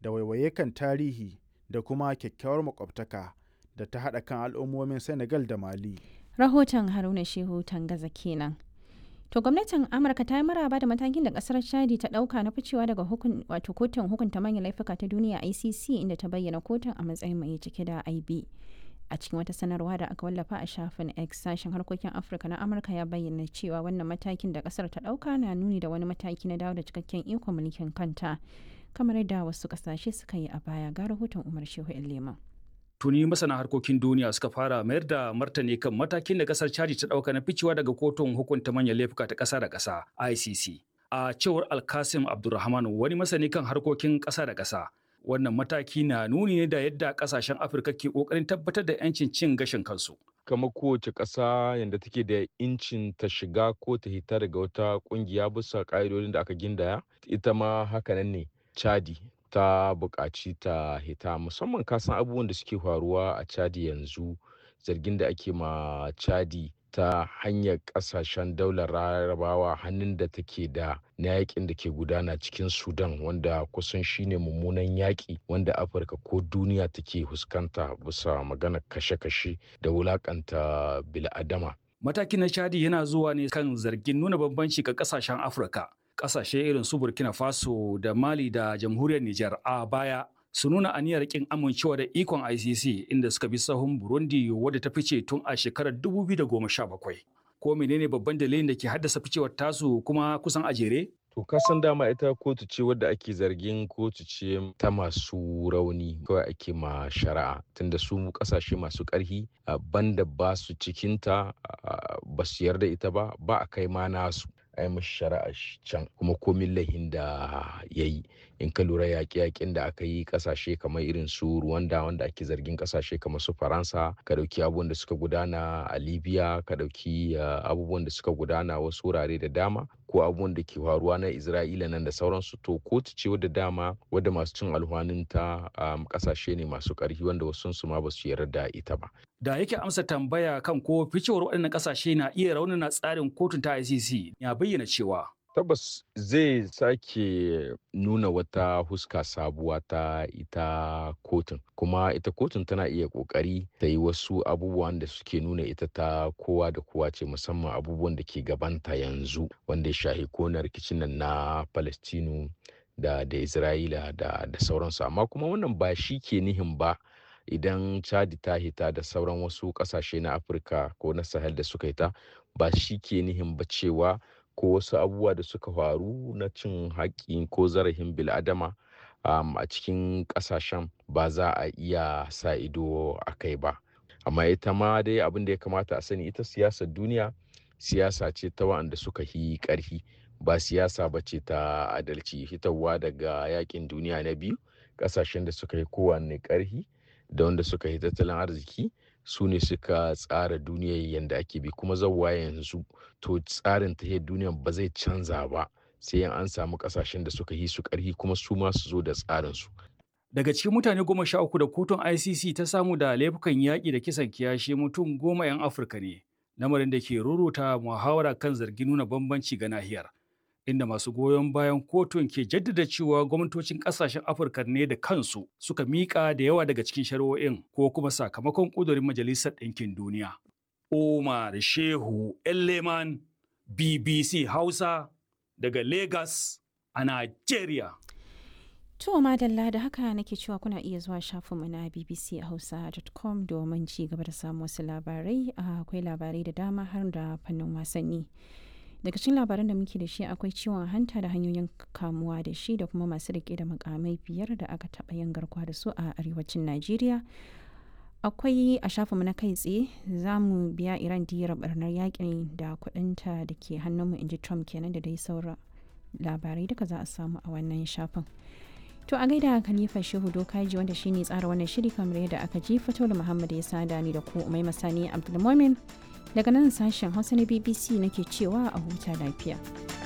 da waiwaye kan tarihi da kuma kyakkyawar makwabtaka da ta haɗa kan al'ummomin Senegal da Mali. Rahoton Haruna Shehu Tangaza kenan. To gwamnatin Amurka ta yi maraba da matakin da kasar Chadi ta dauka na ficewa daga hukun wato kotun hukunta manyan laifuka ta duniya ICC inda ta bayyana kotun a matsayin mai cike da IB. A cikin wata sanarwa da aka wallafa a shafin X sashen harkokin Afirka na Amurka ya bayyana cewa wannan matakin da kasar ta dauka na nuni da wani mataki na dawo da cikakken ikon mulkin kanta kamar yadda wasu kasashe suka yi a baya ga rahoton Umar Shehu Leman. tuni masana harkokin duniya suka fara mayar da martani kan matakin da kasar chadi ta dauka na ficewa daga kotun hukunta manyan laifuka ta kasa da kasa icc a cewar alkasim abdulrahman wani masani kan harkokin kasa da kasa wannan mataki na nuni ne da yadda kasashen afirka ke kokarin tabbatar da yancin cin gashin kansu kamar kowace ƙasa yadda take da incin ta shiga ko ta hita daga wata ƙungiya bisa ƙa'idodin da aka gindaya ita ma hakanan ne chadi ta buƙaci ta hita musamman kasan abubuwan da suke faruwa a chadi yanzu zargin da ake ma chadi ta hanyar ƙasashen daular larabawa hannun da take da na yakin da ke gudana cikin sudan wanda kusan shine mummunan yaƙi wanda afirka ko duniya take fuskanta bisa magana kashe-kashe da wulaƙanta bil'adama matakin na chadi yana zuwa ne kan zargin nuna bambanci ga kasashen afirka kasashe irin su burkina faso da mali da jamhuriyar niger a baya su nuna aniyar kin amincewa da ikon icc inda suka bi sahun burundi wadda ta fice tun a shekarar 2017 ko menene babban dalilin da ke haddasa ficewar tasu kuma kusan a jere To kasan dama ita kotu ce wadda ake zargin kotu ce ta masu rauni kawai ake ma shari'a tunda su kasashe masu ƙarfi banda ba su cikinta ba su yarda ita ba ba a kai ma nasu a yi mashi shari'a can kuma komin lahin da ya yi in ka lura yaƙe-yaƙen da aka yi ƙasashe kamar irin su Rwanda wanda ake zargin ƙasashe kamar su Faransa ka ɗauki abubuwan da suka gudana a Libya ka ɗauki abubuwan da suka gudana wasu wurare da dama ko abubuwan da ke faruwa na Isra'ila nan da sauransu to kotu ce wadda dama wadda masu cin alhwaninta ƙasashe ne masu ƙarfi wanda wasu su ma ba su yarda da ita ba. da yake amsa tambaya kan ko ficewar waɗannan ƙasashe na iya raunana tsarin kotun ta ICC ya bayyana cewa tabbas zai sake nuna wata huska sabuwa ta ita kotun kuma ita kotun tana iya kokari ta yi wasu abubuwan da suke nuna ita ta kowa da kowa ce musamman abubuwan da ke gabanta yanzu wanda ya shahi kona rikicin nan na palestinu da da isra'ila da da sauransu amma kuma wannan ba shi ke nihin ba idan chadi ta hita da sauran wasu kasashe na afirka ko na sahel da suka hita ba shi ke nihin ba cewa ko wasu abubuwa da suka faru na cin haƙƙi ko zarafin bil'adama um, a cikin ƙasashen ba za a iya sa ido a kai ba amma ita ma dai abin da ya kamata a sani ita siyasar duniya siyasa ce ta wa'anda suka yi ƙarfi ba siyasa ba ce ta adalci hitarwa daga yakin duniya na biyu ƙasashen da suka yi kowanne ƙarfi da wanda suka yi tattalin arziki su ne suka tsara duniyar yadda ake bi kuma zauwa yanzu to tsarin tahiyar duniyar ba zai canza ba sai an samu kasashen da suka yi su karhi kuma su ma su zo da tsarinsu. Daga cikin mutane goma sha uku da kotun ICC ta samu da laifukan yaƙi da kisan kiyashi mutum goma 'yan Afirka ne, lamarin da ke ruruta muhawara kan zargin nuna bambanci ga nahiyar. inda masu goyon bayan kotun ke jaddada cewa gwamnatocin kasashen afirka ne da kansu suka miƙa da yawa daga cikin shari'o'in ko kuma sakamakon ƙudurin majalisar ɗinkin duniya. Omar Shehu Elleman BBC Hausa daga Lagos a Nigeria. To madalla da haka nake cewa kuna iya zuwa shafinmu na bbchausa.com domin ci gaba da samun wasu labarai akwai labarai da dama har da fannin wasanni. daga cikin labaran da muke da shi akwai ciwon hanta da hanyoyin kamuwa da shi da kuma masu rike da makamai biyar da aka taɓa yin garkuwa da su a arewacin najeriya akwai a shafinmu na kai tsaye za mu biya iran diyar barnar yakin da kudinta da ke hannunmu inji trump kenan da dai saura labarai duka za a samu a wannan shafin to a gaida khalifa shehu dokaji wanda shine tsara wannan shiri kamar yadda aka ji fito da muhammad ya sada ni da ku umai masani abdulmumin daga nan sashen hausa na bbc nake cewa a huta lafiya